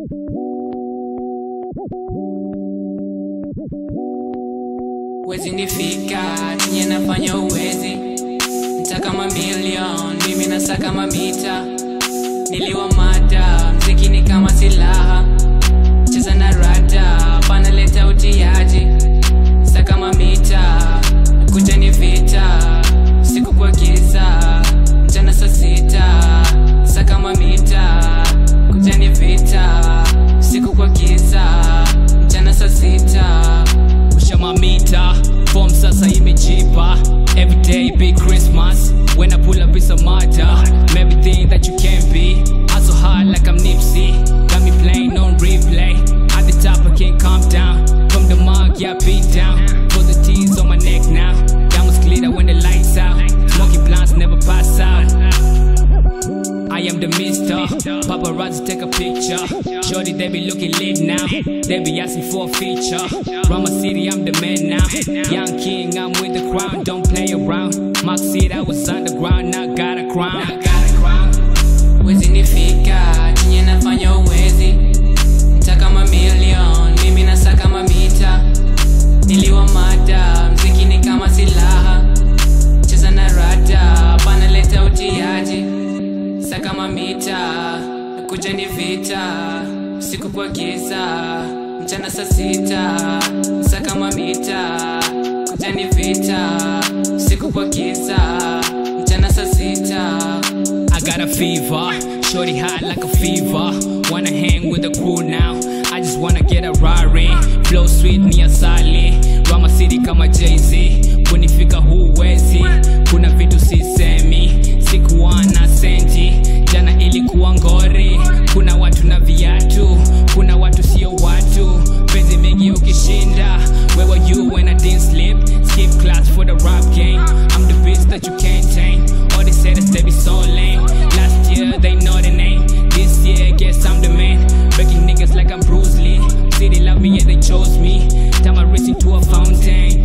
Wezi nifika chenye nafanya uwezi Ntaka mamilion mimi nasaka mamita Niliwa mada mziki ni kama silaha Cheza na rada panaleta utiaji Saka mamita kuja ni vita Siku kwa giza mchana saa sita Saka mamita kuja ni vita Siku kwa giza mchana saa sita Pusha mamita, form sasa imejipa Everyday be Christmas When I pull up it's a matter I'm everything that you can be Hustle hard like I'm Nipsey Got me playing on replay At the top I can't calm down From the mug, yeah beat down For the T's on my neck now Diamonds glitter when the lights out Smoking blunts never pass out I am the mister. Paparazzi take a picture. Shorty, they be looking lit now. They be asking for a feature. Rama City, I'm the man now. Young king, I'm with the crown. Don't play around. Mark City, I was underground. Now got a crown. Now got a crown. Wezi nifika chenye nafanya uwezi Ntaka mamilion mimi nasaka mamita Niliwa mada mziki ni kama silaha Cheza na rada panaleta utiaji Saka mamita kuja ni vita Siku kwa giza mchana saa sita Saka mamita kuja ni vita Siku kwa giza mchana saa sita I got a fever, shorty hot like a fever. Wanna hang with the crew now. I just wanna get a Rari. Flow sweet ni asali. Rama City kama Jay-Z. Kunifika huwezi. Kuna vitu sisemi. Sikuwa na senti. Jana ilikuwa ngori. Kuna watu na viatu. Kuna watu sio watu. Penzi mengi ukishinda. Where were you when I didn't sleep? Skip class for the rap game. I'm the beast that you can't tame. All they said is they be so lame. Last year they know the name. This year guess I'm the man. Breaking niggas like I'm Bruce Lee. City love me yeah they chose me. Time I race into a fountain.